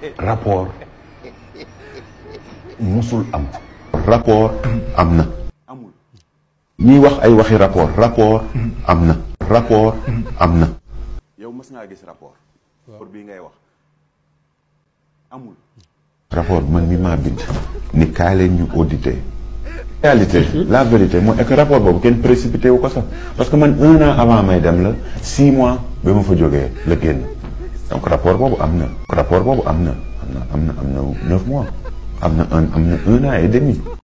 rapport musul am rapport am na amul ñiy wax ay waxi rapport rapport am na rapport am na yow mës ngaa gis rapport rapport bii ngay wax amul rapport man mi maa bind ni kaay leen ñu audité réalité la vérité mooy est que rapport boobu kenn précipité wu ko sax parce que man un an avant may dem la six mois ba ma fa jógee la génn donc rapport boobu am na rapport boobu am na am na am na am na neuf mois am na un am na un an et demi